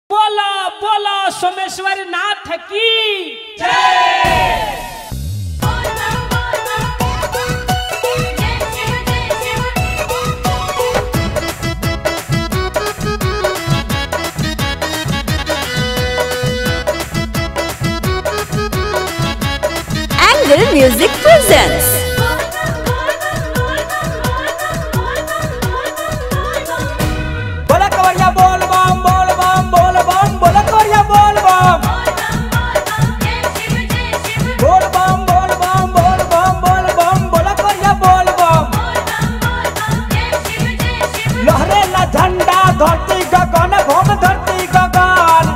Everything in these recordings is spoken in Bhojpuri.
बोलो बोलो सोमेश्वर नाथ की Angle Music presents बोला कवरिया बोल बम बोल बम बोल बम बोला कवरिया बोल बम बोल बम बोल बम बोल बम बोल बम बोला कवरिया बोल बम लहरे ला झंडा धरती गगन भोग धरती गगन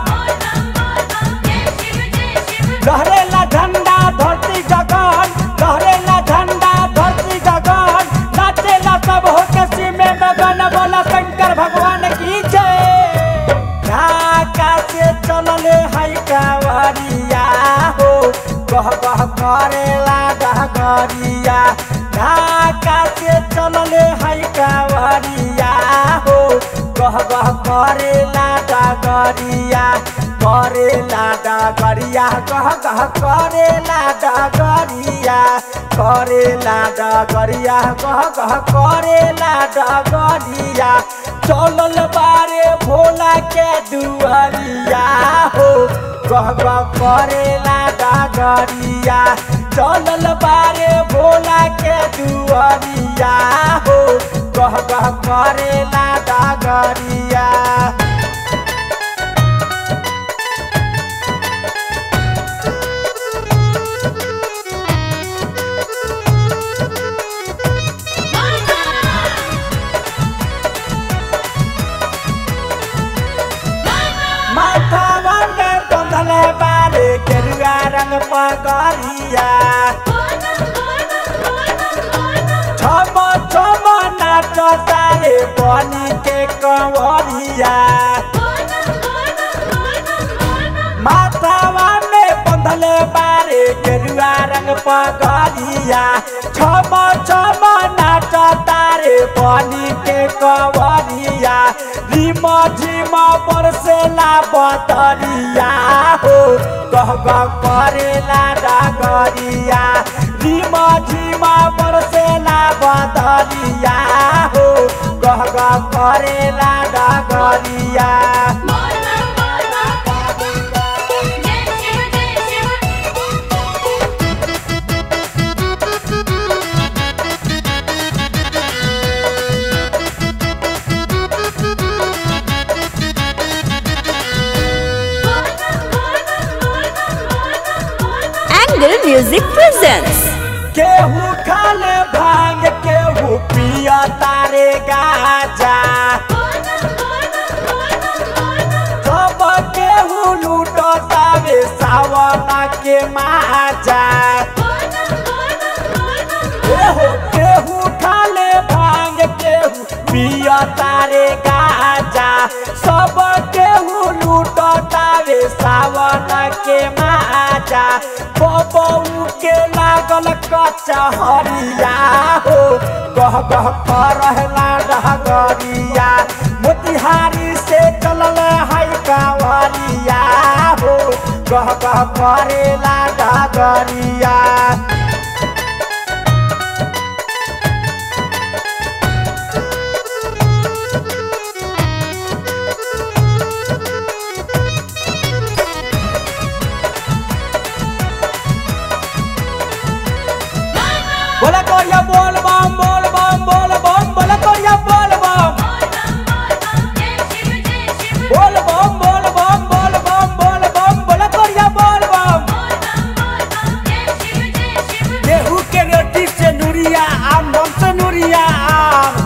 लहरे ला झंडा धरती गगन लहरे ला झंडा धरती गगन नाचे ला सब हो के सीमे मगन बोला शंकर भगवान की जय ढाका से चलले है कावरिया हो कह कह करेला डहगरिया ढाका से चलले है कावरिया हो कह कह करेला डगरिया करेला डगरिया कह कह करेला डगरिया करेला डगरिया कह कह करेला डगरिया चलल बारे भोला के दुआरिया हो कह कह करेला डगरिया चलल बारे भोला के दुआरिया हो कह कह करेला डगरिया माथावा में बंधले बारे केरुआ रंग पगरिया छम छम नाच तारे बनी के कंवरिया माथावा में बंधले बारे केरुआ रंग पगरिया छम छम नाच तारे बनी के कंवरिया रिम झिम बरसेला बदरिया हो गह गह करेला डगरिया रिम झिम बरसेला बदरिया हो गह गह करेला डगरिया Angle Music presents केहू खाले भांग केहू पिया तारे गाजा सब केहू लूटो तावे सावना के माजा केहू केहू खाले भांग केहू पिया तारे गाजा सब केहू लूटो तावे सावन के माजा बबू के लागल कचहरिया हो गह गह करहला डहगरिया मोतिहारी से चलल है कांवरिया हो गह गह करेला डगरिया बोला कोरिया बोल बम बोल बम बोल बम बोला कोरिया बोल बम बोल बम बोल बम बोल बम बोल बम बोला कोरिया बोल बम गेहूं के रोटी से नूरिया आम बम से नूरिया आम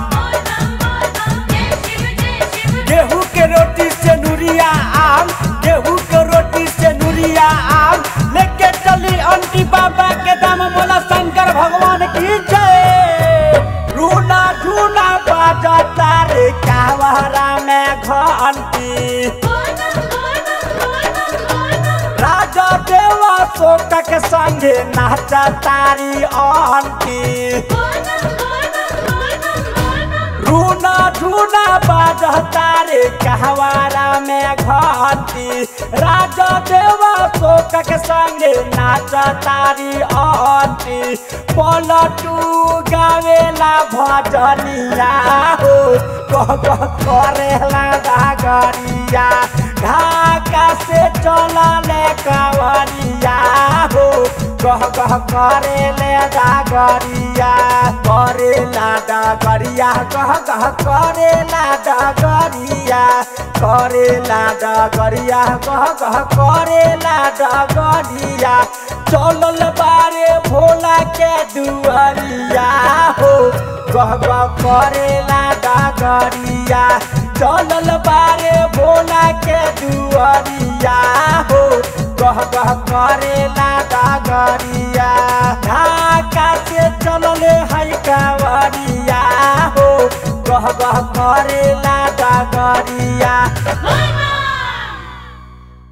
गेहूं के रोटी से नूरिया आम गेहूं के रोटी से नूरिया आम लेके चली अंटी बाबा के दाम बोला शंकर भगवान की जय रूना झूना बाजा तारे कावरा में घंटी राजा देवा शोक के संगे नाचा तारी आंटी रूना झूना बाजता रे कहवारा में घाट आंटी राजा देवा शोक के संगे नाच तारी आंटी पलटू गावेला भजनिया हो कह कह करेला डागरिया ढाका से चलले कवरिया हो कह कह करेले डागरिया करेला डागरिया कह कह करेला डागरिया करेला डागरिया कह कह करेला डागरिया चलल बारे भोला के दुआरिया हो कह कह करेला डागरिया चलल बारे भोला के दुआरिया हो कह कह करेला डागरिया ढाका से चलल है कावरिया हो कह कह करेला डागरिया